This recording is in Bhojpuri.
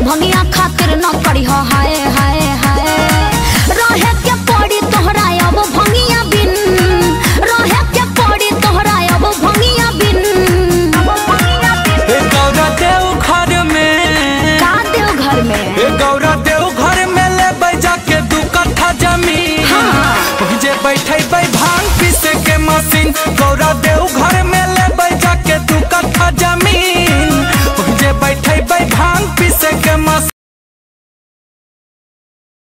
भंगिया खातिर न करी हाय हाय हाय रहे के पड़ी तोहरा अब भंगिया बिन रहे के पड़ी तोहरा अब भंगिया बिन ए गौरा देव घर में का देव घर में ए गौरा देव घर में ले बैजा के दू कट्ठा जमीन हाँ। जे बैठे भांग पीसे के मशीन गौरा देव घर